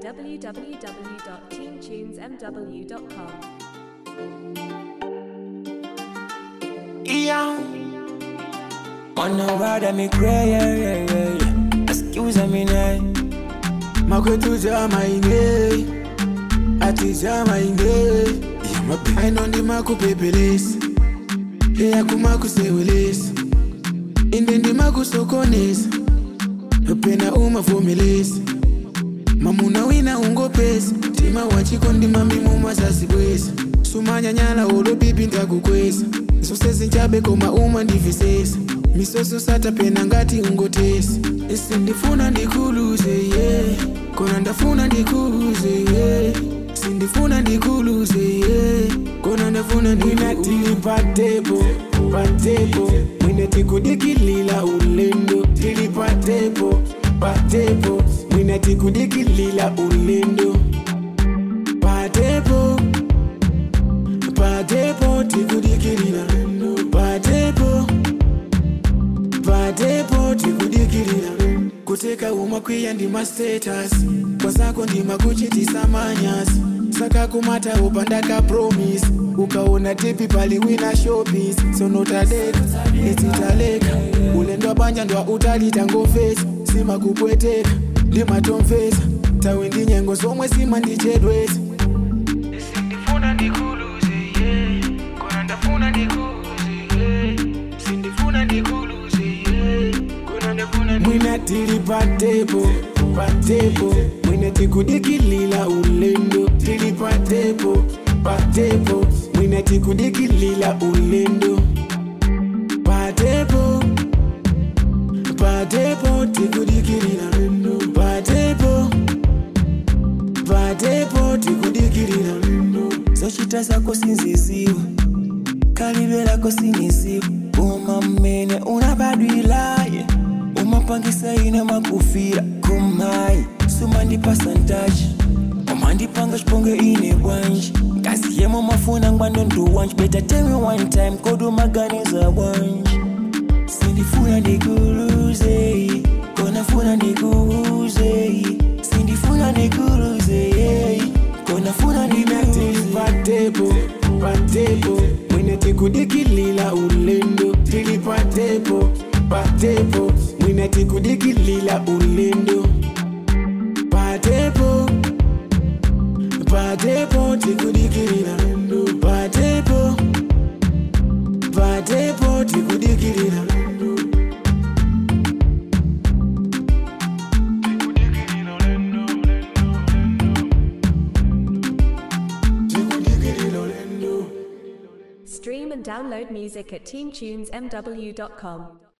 www.teamtunesmw.com. Yeah. Wanna ride me cry, yeah, yeah, yeah, yeah. Excuse me, now. makwetu chama inge ati chama inge aino ndimakupepelesa eya kumakusewelesa inde ndimakusokonesa pena umavomelesa mamuna wina ungopesa tima wachiko ndimamimu masasibwesa sumanyanyala olopipi ndakukwesa zose zinchabe koma uma ndivisesa misoso sata pena ngati ungotesa isi ndifuna ndikuluze yeah. kona ndafuna ndikuluze yeah. sindifuna ndikuluze yeah. kona ndafuna Mwina tili patepo, patepo Mwina tikudikilila ulendo Tili patepo, patepo Mwina tikudikilila ulendo Patepo, patepo tikudikilila Patepo, patepo tikudikilila kuteka umakwiya ndima status kwazako ndima kuchitisa manyasi saka kumata upandaka promise ukaona tipi paliwina showbiz sonotadeka etitaleka ulendo banja ndwa utalitangomvesa simakupweteka ndimatomvesa tawe ndi nyengo zomwe simandichedwesa sindifuna ndikuluze yeah. kona ndafuna ndikuluze yeah. sindifuna ndikuluze yeah. kona ndafuna mwina tili patepo patepo mwina tikudikilila ulendo tili patepo patepo mwina tikudikilila ulendo patepo patepo tikudikilila patepo patepo tikudikilila zochita zako sinziziwa kalibe lako sinisiwa uma mmene unabadwilaye umapangisa ine makufira kumayi sumandipasa ntachi umandipanga chiponge ine bwanji ngazi yemo mafuna ngwando nduwanji beta tell me one time kodumaganiza bwanji sindifuna ndikuluze konafuna ndikuuze sindifuna ndikuluze konafuna ndikuuze patepo patepo mwine tikudikilila ulendo tili patepo patepo mwine tikudikilila ulendo patepo patepo tikudikilila patepo patepo tikudikilila tikudikilila ulendo Stream and download music at teamtunesmw.com.